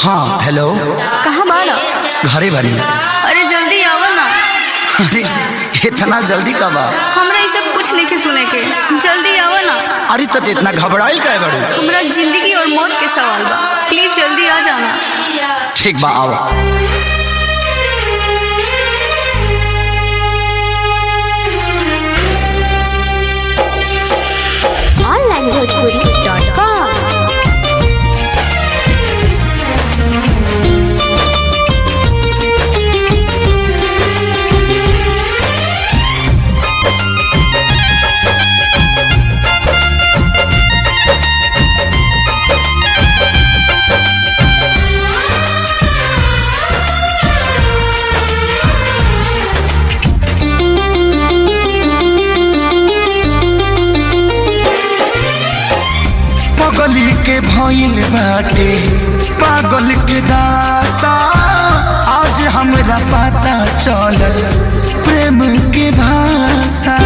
हाँ हेलो कहाँ बाड़ा घरे बनी अरे जल्दी आवा ना अरे इतना जल्दी कब आ हमरा ये सब कुछ नहीं के सुने के जल्दी आवा ना अरे तो इतना घबराइल काहे बड़ू हमरा जिंदगी और मौत के सवाल बा प्लीज जल्दी आ जाना ठीक बा आओ onlinebhojpuri.com पगली के भइल बाटे पागल के दासा आज हमरा पता चलल प्रेम के भाषा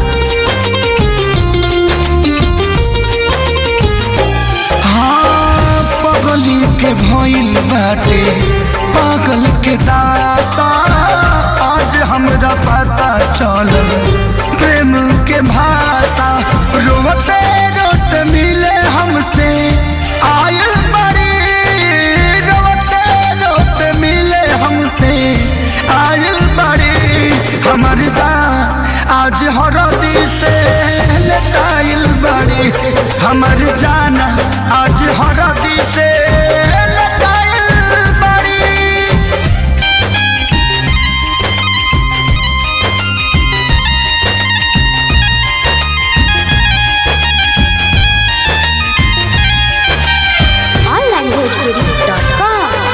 हाँ पगली के भइल बाटे पागल के दासा आज हमरा पता चलल प्रेम के भाषा रोते रोते मिले हमसे आयल बड़ी रोते रोते मिले हमसे आयल बड़ी हमर जान आज हरदी से लटाइल बड़ी हमर जाना आज हरदी से लटाइल बड़ी onlinebhojpuri.com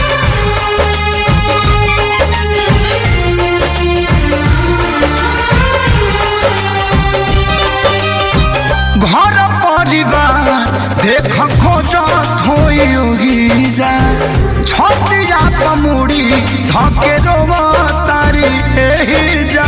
घर परिवार देख खोजत होई जा छतिया पमुड़ी धके रोवा तारी एही जा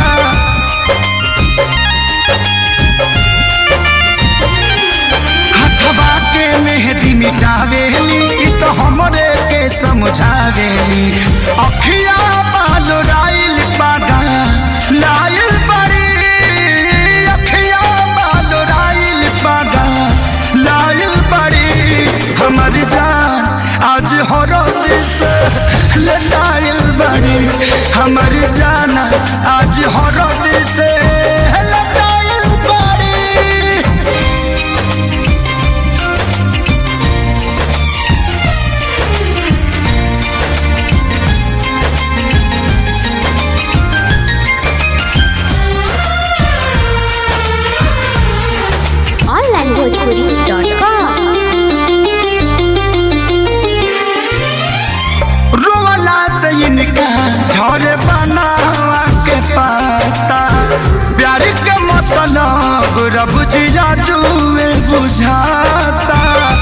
हथवा के मेहदी मिटावेली इ तो हमरे के समझावेली अखिया बाल राइल पागा लाइल बड़ी अखिया बाल राइल पागा लाइल बड़ी हमर जान आज हरद से लटाइल बड़ी हमर जाना आज हरद से लटाइल बड़ी onlinebhojpuri.com रोवला से इनका झरे बनावा के पाता प्यार के मतलब रब जिया जुए बुझाता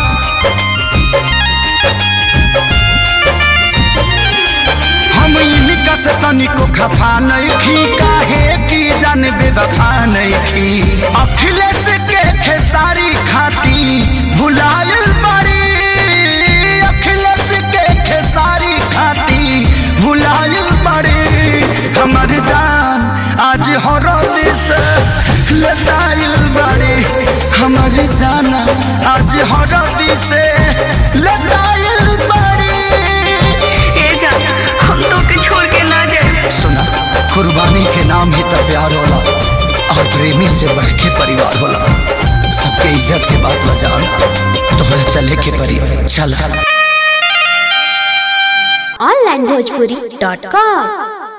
हम इनका से तनिको खफा नहीं खी काहे की जान बेवफा नहीं खी अखिलेश के खेसारी खाती भुलायल बड़ी अखिलेश के खेसारी खाती भुलायल बड़ी हमर जान आज हरद से लताइल बड़ी हमर जाना आज हरद से लताइल बड़ी ए जान हम तो के छोड़ के ना जाए सुना कुर्बानी के नाम ही तो प्यार होला और प्रेमी से बढ़ के परिवार होला सबके इज्जत के बात बजान तोहरा चले के परी चल onlinebhojpuri.com